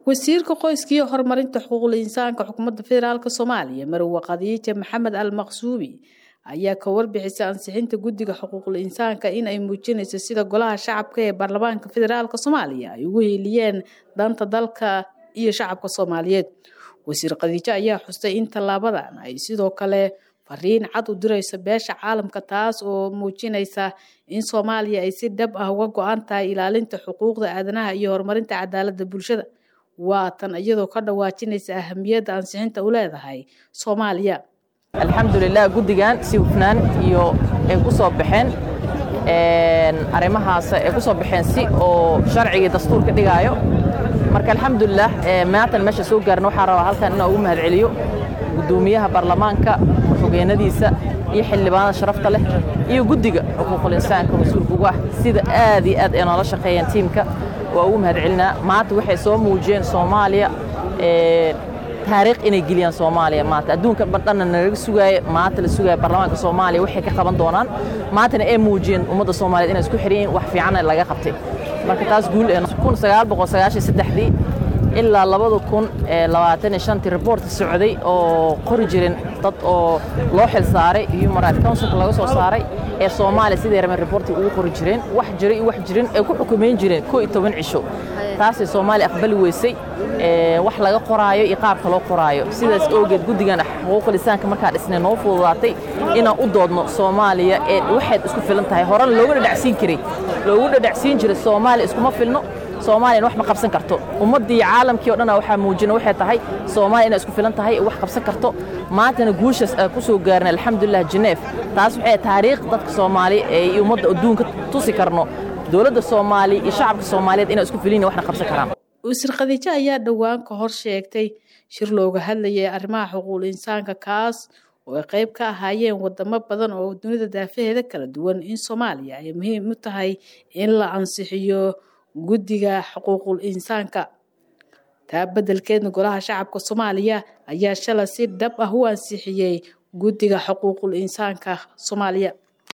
wasiirka qoyska iyo horumarinta xuquuqul insaanka xukuumadda federaalk soomaaliya marwe khadiija maxamed al maqsuubi ayaa ka warbixisay ansixinta guddiga xuquuqul insaanka in ay muujinayso sida golaha shacabka ee baarlamaanka federaalk soomaaliya ay ugu hiiliyeen danta dalka iyo shacabka soomaaliyeed wasiir khadiijo ayaa xustay in tallaabadan ay sidoo kale fariin cad u dirayso beesha caalamka taas oo muujinaysa in soomaaliya ay si dhab ah uga go-an tahay ilaalinta xuquuqda aadanaha iyo horumarinta cadaaladda bulshada waa tan iyadoo ka dhawaajinaysa ahamiyadda ansixinta u leedahay soomaaliya alxamdulilah guddigan si hufnaan iyo ay ku soo baxeen arrimahaas ay ku soo baxeen si oo sharcigii dastuurka dhigaayo marka alxamdulilah maantan meesha soo gaarna waxaa rabaa halkan inaan ugu mahadceliyo guddoomiyaha baarlamaanka xogeenadiisa iyo xildhibaanada sharafta leh iyo guddiga xuquuqul insaanka mas-uulka ugu ah sida aad iyo aad ay noola shaqeeyeen tiimka waa ugu mahadcelinaa maanta waxay soo muujiyeen soomaaliya taariikh inay geliyaan soomaaliya maanta adduunka dhanna nalaga sugaaye maanta la sugaaya baarlamaanka soomaaliya waxay ka qaban doonaan maantana ay muujiyeen ummadda soomaaliyeed inay isku xiran yihiin wax fiicanna laga qabtay marka taas guul kun sagaal boqol sagaashan saddexdii ilaa labada kun labaatan iyo shantii reportka socday oo qori jirin dad oo loo xil saaray human rights councilka laga soo saaray ee soomaaliya siday rabeen reportiga ugu qori jireen wax jiray iyo wax jirin ay ku xukumayn jireen koo iyo toban cisho taasay soomaaliya aqbali weysay wax laga qoraayo iyo qaabka loo qoraayo sidaas oogeed guddigan xuquuqul insaanka markaa dhisnay noo fududaatay inaan u doodno soomaaliya ee waxayd isku filan tahay horena loogu dhadhacsiin jiray loogu dhadhacsiin jiray soomaaliya iskuma filno soomaaliyan wax ma qabsan karto ummaddii caalamkii o dhan waxaa muujina waxay tahay soomaaliya inay isku filan tahay wax qabsan karto maantana guushaas aan ku soo gaarnay alxamdulilah jeneef taas waxay taariikh dadka soomaaliya ee ummadda adduunka tusi karno dowladda soomaaliya iyo shacabka soomaaliyeed inay isku filin waxna qabsan karaan wasiir khadiijo ayaa dhowaan ka hor sheegtay shir looga hadlayay arrimaha xuquuqul insaanka kaas oo ay qayb ka ahaayeen wadamo badan oo dunida daafaheeda kala duwan in soomaaliya ay muhiim u tahay in la ansixiyo guddiga xuquuqul insaanka taa beddelkeedna golaha shacabka soomaaliya ayaa shalay si dhab ah u ansixiyey guddiga xuquuqul insaanka soomaaliya